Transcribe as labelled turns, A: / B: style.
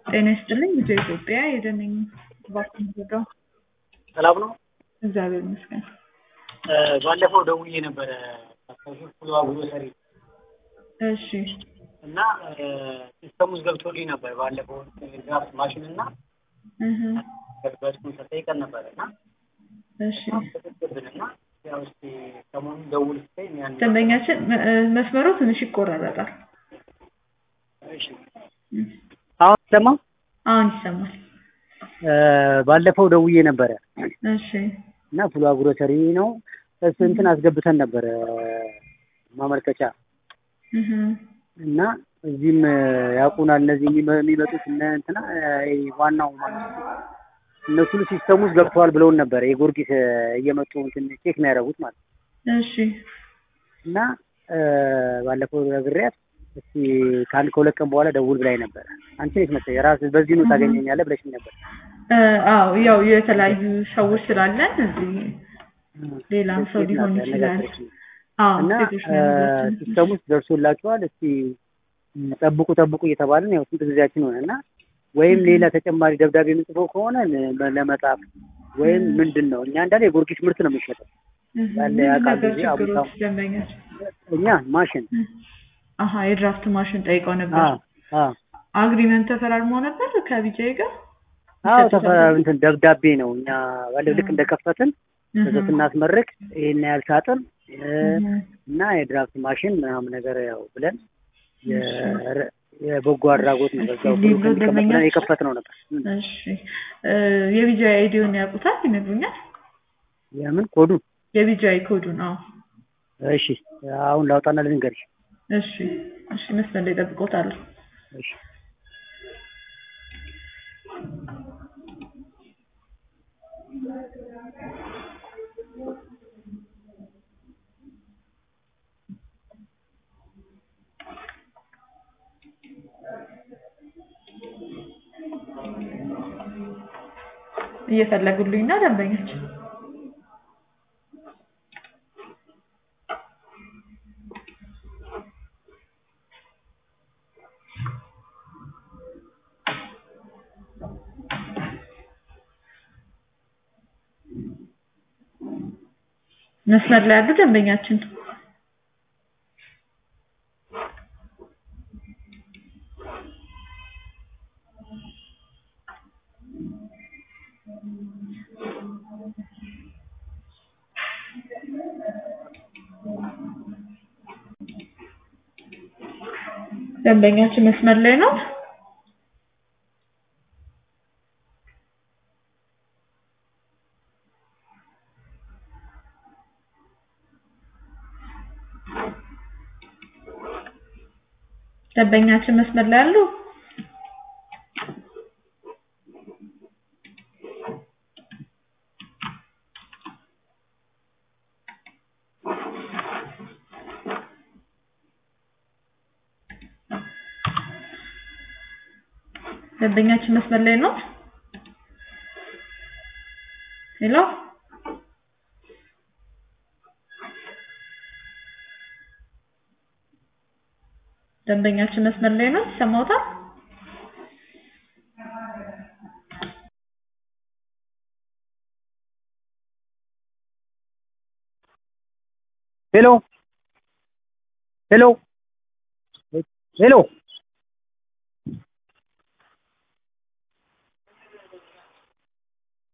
A: ጤና ይስጥልኝ ልጄ ኢትዮጵያ የደነኝ ባርኩን ዘጋው
B: ሰላም ነው።
A: እግዚአብሔር ይመስገን።
B: ባለፈው ደውዬ ነበረ ፍሉዋ ግሮሰሪ
A: እሺ
B: እና ሲስተም ውስጥ ገብቶልኝ ነበር። ባለፈው ድራፍት ማሽን እና
A: እህ
B: በስፖንሰር ጠይቀን ነበረ እና
A: እሺ
B: ተጠቅብን እና ያው እስኪ ሰሞኑን ደውል ስትይ ያን
A: ደንበኛችን መ- እ፣ መስመሩ ትንሽ ይቆራረጣል።
B: እሺ
A: እም፣
B: አሁን ሰማ
A: አሁን ይሰማል።
B: ባለፈው ደውዬ ነበረ
A: እሺ
B: እና ፍሉዋ ግሮሰሪ ነው እሱ እንትን አስገብተን ነበረ ማመልከቻ
A: እህ
B: እና እዚህም ያውቁናል እነዚህ የሚመ- የሚመጡት እነ እንትና ይሄ ዋናው ማለት ነው። እነሱ ሁሉ ሲስተም ውስጥ ገብተዋል ብለውን ነበረ የጊዮርጊስ እየመጡ እንትን ቼክ የሚያደርጉት ማለት ነው።
A: እሺ
B: እና ባለፈው ነግሬያት እስቲ ከአንድ ከሁለት ቀን በኋላ ደውል ብላኝ ነበረ። አንቺ ነሽ መሰለኝ ራስ በዚህ ነው ታገኘኛለህ ብለሽኝ ነበር።
A: እ፣ አዎ ያው የተለያዩ ሰዎች ስላለን እዚህ ሌላም ሰው
B: ሴት
A: ሊሆን
B: ናት
A: ይችላል።
B: ያነጋገረችኝ።
A: አዎ
B: እና
A: ሴቶች ነው ያሉት።
B: ሲስተም ውስጥ ደርሶላችኋል እስቲ ም፣ ጠብቁ ጠብቁ እየተባልን ያው ስንት ጊዜያችን ሆነ እና ወይም ሌላ ተጨማሪ ደብዳቤ የምንጽፈው ከሆነ ለ- ለመጻፍ ወይም ምንድን ነው እኛ እንዳለ የጊዮርጊስ ምርት ነው የሚሸጠው
A: እህ፣
B: ያለ
A: ምን
B: ያውቃል
A: ነበር
B: ጊዜ
A: ችግሮች
B: አቡታው
A: ደንበኛች?
B: እኛ ማሽን
A: አሀ የድራፍት ማሽን ጠይቀው ነበር።
B: አ አ
A: አግሪመንት ተፈራርሞ ነበር ከቢጃይ ጋር
B: አዎ
A: ይሰጡታል
B: ተፈ
A: ብለው?
B: እንትን ደብዳቤ ነው እኛ ባለው ልክ እንደከፈትን
A: እህ፣
B: ከዛ ስናስመርቅ ይሄን ያህል ሳጥን እ፣
A: እህ፣
B: እና የድራፍት ማሽን ምናምን ነገር ያው ብለን የ- የበጎ አድራጎት ነው በዛው
A: እስኪ
B: ብሎ
A: ሊብሮ
B: ከሚቀመጥ ብለን
A: ደንበኛችን?
B: የከፈት ነው ነበር እ፣
A: እሺ እ፣ የቢጃይ አይዲውን ያውቁታል ይነግሩኛል?
B: የምን ኮዱ
A: የቢጃይ ኮዱን አዎ።
B: እሺ አሁን ላውጣና ልንገርሽ
A: እሺ እሺ መስመር ላይ ጠብቆታለሁ።
B: እሺ
A: እየፈለጉልኝ ነው ደንበኞች። መስመር ላይ ያሉ ደንበኛችን ደንበኛችን መስመር ላይ ነው። ደንበኛችን መስመር ላይ አሉ። ደንበኛችን መስመር ላይ ነው። ሄሎ ደንበኛችን መስመር ላይ ነው። ይሰማዎታል?
B: ሄሎ ሄሎ ሄሎ